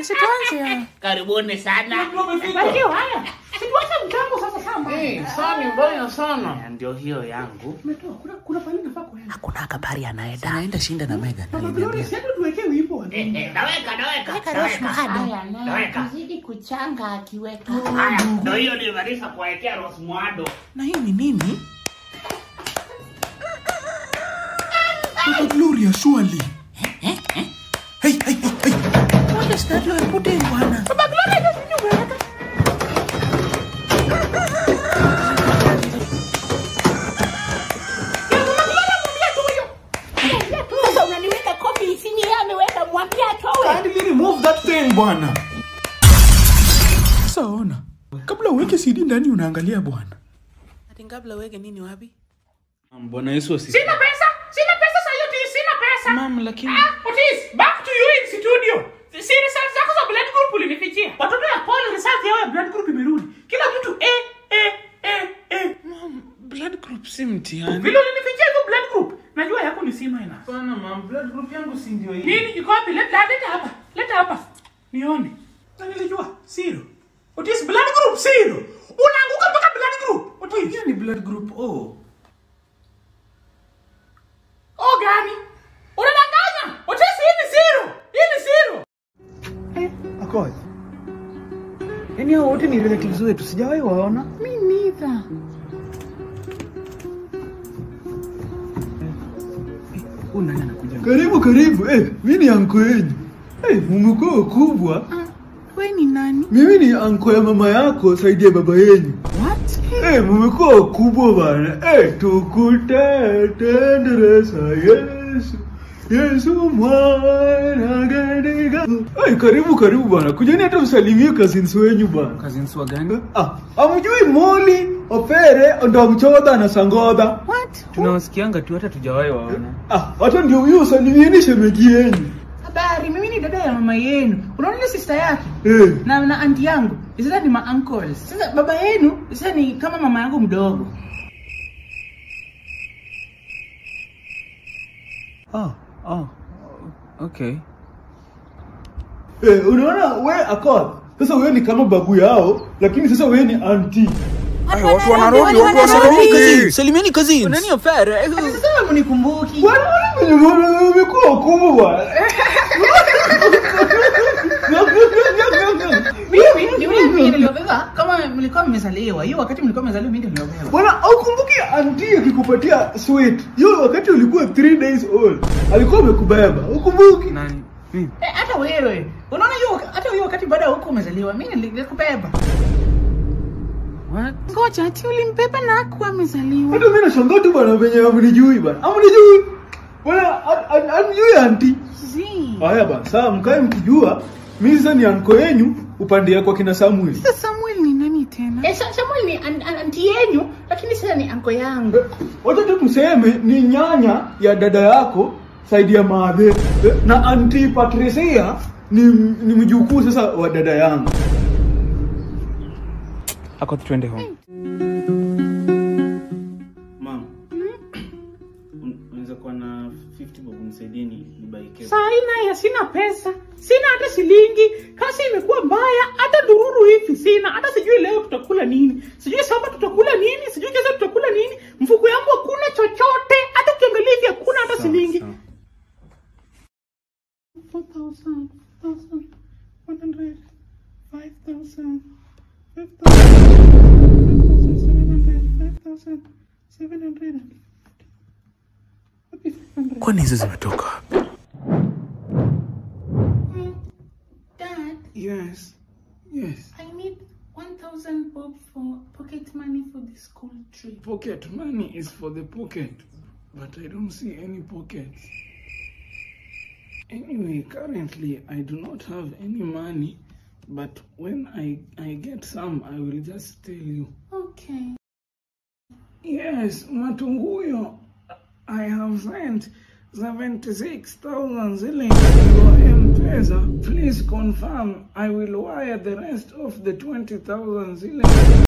situanze. Karibuni sana. Barikiwa haya. Situache mtambo sasa shamba. Eh, saa ni mbaya sana. Ndio hiyo yangu. Umetoa kuna kuna pale nafaa kuenda. Hakuna habari anaenda. Anaenda shinda na Megan. Mama Gloria, sasa tuweke wimbo wa Eh, eh, naweka, naweka. Weka Rose Muhando. Haya, naye Naweka. akizidi kuchanga akiweka. Haya, ndio hiyo nilimaliza kuwekea Rose Muhando. Na hii ni nini? Mama Gloria, surely. Hey, hey, hey, hey. What is that you are putting, bwana? Sasa unaniweka kofi chini, yeye ameweka mwambia atoe. Kindly remove that thing, bwana. Sasa ona. Kabla uweke CD ndani unaangalia bwana. Ati kabla uweke nini wapi? Bwana Yesu asifiwe. Sina pesa. Sina pesa sasa yote sina pesa. Mam, lakini Ah, Otis, back to you in studio. Si results zako za blood group ulinifichia. Watoto ya Paul results yao ya blood group imerudi. Kila mtu eh eh eh eh. mam, blood group si mtihani. Vile ulinifichia hizo blood group. Najua yako ni C minus. Bwana mam, blood group yangu si ndio hii. Nini iko wapi? Leta leta hapa. Leta hapa. Nione. Na nilijua zero. Otis blood group zero. Unaanguka mpaka blood group. Otis. Hiyo ni blood group O. Oh gani? Unadanganya. Otis hii ni zero. Hii ni zero. Akoje? Yaani hao wote ni relatives wetu, sijawahi waona. Mi neither. Huyu nani anakuja? Karibu karibu. Eh, mimi ni anko yenu. Eh, mumekuwa wakubwa. We ni nani? Mimi ni anko ya mama yako, saidi ya baba yenu. What? Eh, mumekuwa wakubwa bana. Eh, tukute tendereza Yesu. Yesu mwana katika. Eh, karibu karibu bana. Kujeni hata msalimie cousins wenyu bana. Cousins wa gani? Ah, amjui Moli, Opere, ndo mchodha na Sangodha. What? Tunawasikianga tu hata tujawahi waona. Ah, hata ndio huyo salimieni shemeji yenu. Habari, mimi ni dada ya mama yenu. Unaona ile sister yake? Eh, Na na aunti yangu. Sasa ni ma uncles. Sasa baba yenu sasa ni kama mama yangu mdogo. Oh, oh. Okay. eh, unaona we akod. Sasa wewe ni kama babu yao, lakini sasa wewe ni auntie. Watu wanarudi, watu wanarudi. Salimieni cousins. Nani ofere? Sasa mnikumbuki. Bwana wewe mbona umekuwa wakubwa bwana? Mimi ni mimi niliobeba kama mlikuwa mmezaliwa. Hiyo wakati mlikuwa mmezaliwa mimi ndio niliobeba. Bwana, aukumbuki auntie akikupatia sweet. Hiyo wakati ulikuwa 3 days old. Alikuwa amekubeba. Ukumbuki? Nani? Mimi. Eh, hata wewe. Unaona hiyo hata hiyo wakati baada ya huko umezaliwa mimi nilikubeba. What? Ngoja, ati ulimbeba na akuwa amezaliwa. Hata mimi nashangaa tu bwana venye amnijui bwana. Amnijui. Bwana, an- an- amjui auntie. Zii. Haya bana, saa mkae mkijua mimi sasa ni anko yenyu upande ya kwa kina Samuel. Sasa Samuel ni nani tena? Eh, Sa- Samuel ni an- an- aunti yenu lakini sasa ni anko yangu. Wacha tu tuseme ni nyanya ya dada yako saidi ya maadhe Eh, na anti Patricia ni, ni mjukuu sasa wa dada yangu. Ako tuende home. Mom. Unaweza kuwa na 50 bob nisaidie ni buy cake. Saa ina ya sina pesa. Sina hata shilingi. Kazi imekuwa mbaya. Hata dururu hivi sina. Hata sijui leo tutakula nini. Sijui samba tutakula nini. Sijui kesho tutakula nini. Mfuko yangu hakuna chochote. Hata ukiangalia hivi hakuna hata shilingi. Sawa. 4,000, 4,100, 5,000, 5,700, 5,700. Wapi 500? Kwani hizo zimetoka wapi? Dad, Yes. Yes. I need 1,000 bob for pocket money for the school trip. Pocket money is for the pocket, but I don't see any pockets. Anyway, currently I do not have any money, but when I, I get some, I will just tell you. Okay. Yes, Matunguyo, I have sent 76,000 shillings to your M-Pesa. Please confirm I will wire the rest of the 20,000 shillings